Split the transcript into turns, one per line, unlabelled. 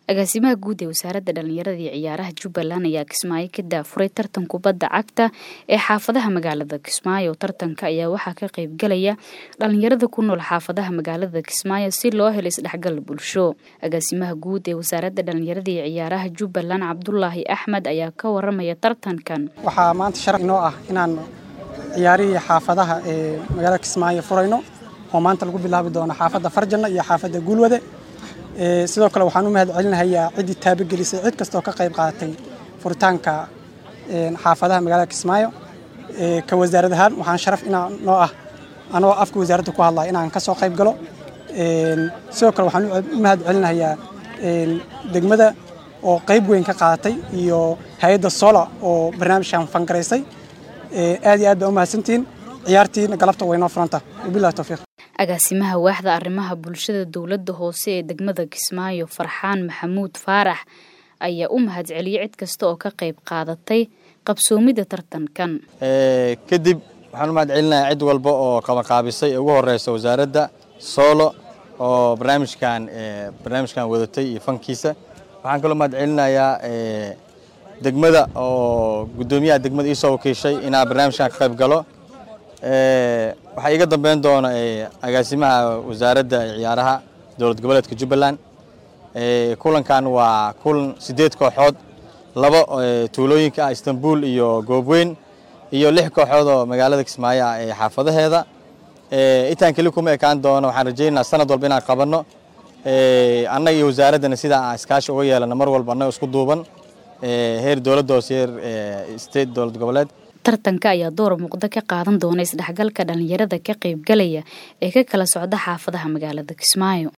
agaasimaha guud ee wasaaradda dhallinyarada iyo ciyaaraha jubbaland ayaa kismaayo ka daafuray tartan kubadda cagta ee xaafadaha magaalada kismaayo tartanka ayaa waxaa ka qaybgalaya dhallinyarada ku nool xaafadaha magaalada kismaayo si loo helo isdhexgal bulsho agaasimaha guud ee wasaaradda dhallinyarada iyo ciyaaraha jubbaland cabdulaahi axmed ayaa ka waramaya tartankan
waxaa maanta sharaf inoo ah inaan ciyaarihii xaafadaha ee magaalada kismaayo furayno oo maanta lagu bilaabi doono xaafadda farjanna iyo xaafadda guulwade sidoo kale waxaan u mahad celinahayaa ciddii taabagelisay cid kastoo ka qayb qaadatay furitaanka xaafadaha magaalada kismaayo ka wasaarad ahaan waxaan sharaf inaa noo ah anoo afka wasaaradda ku hadlaya inaan ka soo qayb galo sidoo kale waxaan u mahad celinahayaa degmada oo qayb weyn ka qaadatay iyo hay-adda sola oo barnaamijkan fangaraysay aad iyo aad baa u mahadsantihiin ciyaartiina galabta waynoo furanta wabillahi towfiiq
agaasimaha waaxda arrimaha bulshada dowladda hoose ee degmada kismaayo farxaan maxamuud faarax ayaa u mahad celiyey cid kasta oo ka qayb qaadatay qabsoomidda tartankan
kadib waxaan u mahad celinayaa cid walba oo qabanqaabisay ee ugu horeysa wasaaradda soolo oo barnaamijkan barnaamijkan wadatay iyo fankiisa waxaan kaloo mahad celinayaa degmada oo guddoomiyaha degmada iisoo wakiishay inaa barnaamijkan ka qayb galo waxaa iiga dambeyn doona agaasimaha wasaaradda ciyaaraha dowlad goboleedka jubbaland kulankan waa kulan sideed kooxood laba tuulooyinka ah istanbul iyo goobweyn iyo lix kooxood oo magaalada kismaayo ah ee xaafadaheeda intaan keli kuma ekaan doono waxaan rajaynaynaa sanad walba inaan qabanno annaga iyo wasaaraddana sidaa aan iskaashi uga yeelana mar walba annaga isku duuban heer dowladda hoose heer state dowlad goboleed
tartanka ayaa door muuqda ka qaadan doona isdhexgalka dhallinyarada ka qaybgalaya ee ka kala socda xaafadaha magaalada kismaayo